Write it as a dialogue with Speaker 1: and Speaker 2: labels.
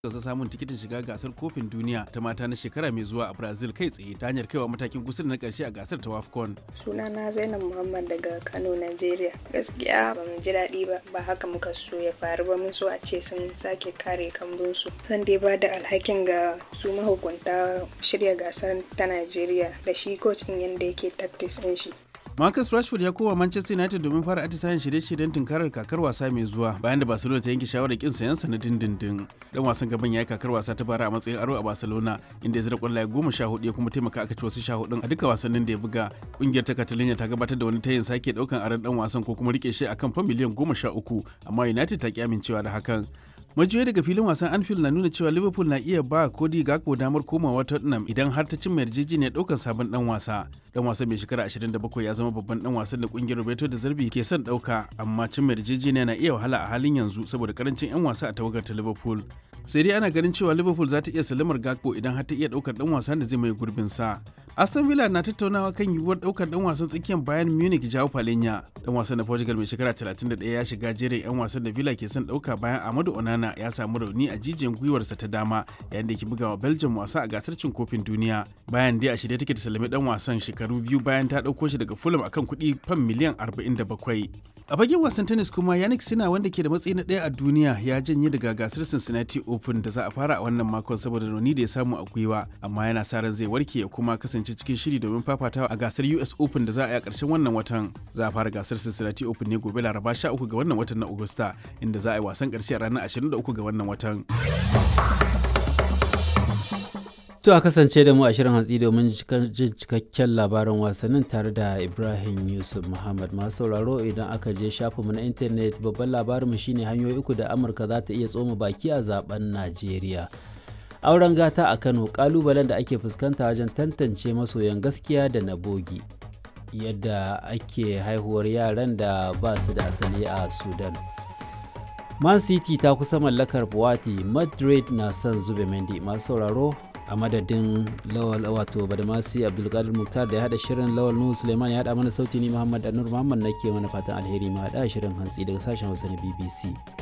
Speaker 1: gasa samun tikitin shiga gasar kofin duniya ta mata na shekara mai zuwa a brazil kai tsaye ta hanyar kaiwa matakin kusa da na karshe a gasar ta wafcon
Speaker 2: sunana zainab muhammad daga kano nigeria gaskiya ba mu ji daɗi ba ba haka muka so ya faru ba mun so a ce sun sake kare kambunsu zan dai ba da alhakin ga su mahukunta shirya gasar ta nigeria da shi kocin yadda yake tactics ɗin shi
Speaker 1: Marcus Rashford ya koma Manchester United domin fara atisayen shirye-shiryen tunkarar kakar wasa mai zuwa bayan da Barcelona ta yanke shawarar kin sayan sa na dindindin. Dan wasan gaban ya yi kakar wasa ta bara a matsayin aro a Barcelona inda ya zira kwallaye goma sha hudu ya kuma taimaka aka ci wasu sha hudun a duka wasannin da ya buga. Kungiyar ta Catalonia ta gabatar da wani tayin sake daukan aron dan wasan ko kuma rike shi akan fa miliyan goma sha uku amma United ta ki amincewa da hakan. majiyoyi daga filin wasan anfield na nuna cewa liverpool na iya ba kodi gakpo damar komawa tottenham idan har ta cimma yarjejeniyar daukar sabon dan wasa dan wasan mai shekara 27 ya zama babban dan wasan da kungiyar roberto da zarbi ke son dauka amma cimma yarjejeniya na iya wahala a halin yanzu saboda karancin yan wasa a tawagar ta liverpool sai dai ana ganin cewa liverpool za ta iya salamar gakpo idan har ta iya daukar dan wasan da zai mai gurbin sa aston villa na tattaunawa kan yiwuwar daukar dan wasan tsakiyar bayan munich jao palenya dan wasan na portugal mai shekara 31 ya shiga jerin yan wasan da villa ke son dauka bayan amadu onana ya samu rauni a jijiyan gwiwarsa ta dama yayin da ke bugawa belgium wasa a gasar cin kofin duniya bayan dai a shirye take ta salami dan wasan shekaru biyu bayan ta dauko shi daga fulham akan kuɗi fam miliyan 47 a fagen wasan tennis kuma yannick sina wanda ke da matsayi na ɗaya a duniya ya janye daga gasar cincinnati open da za a fara a wannan makon saboda rauni da ya samu a gwiwa amma yana sa ran zai warke ya kuma kasance cikin shiri domin fafatawa a gasar us open da za a yi a ƙarshen wannan watan za a fara gasar cincinnati open ne gobe laraba 13 ga wannan watan na agusta inda za a yi wasan ƙarshe a ranar 23 ga wannan watan
Speaker 3: To a kasance da mu a shirin hantsi domin jin cikakken labarin wasannin tare da Ibrahim Yusuf Muhammad masu sauraro idan aka je shafinmu na intanet babban labarinmu shine hanyoyi uku da Amurka za ta iya tsoma baki a zaben Najeriya. Auren gata a Kano kalubalen da ake fuskanta wajen tantance masoyan gaskiya da na bogi. Yadda ake haihuwar yaran da ba su da asali a Sudan. Man City ta kusa mallakar Buwati, Madrid na son zube Mendy masu sauraro a madadin lawal wato badamasi abdulkadir muktar da ya hada shirin lawal nuhu suleiman ya hada mana sauti ni muhammad anur muhammad nake mana fatan alheri ma hada shirin hantsi daga sashen hausa na bbc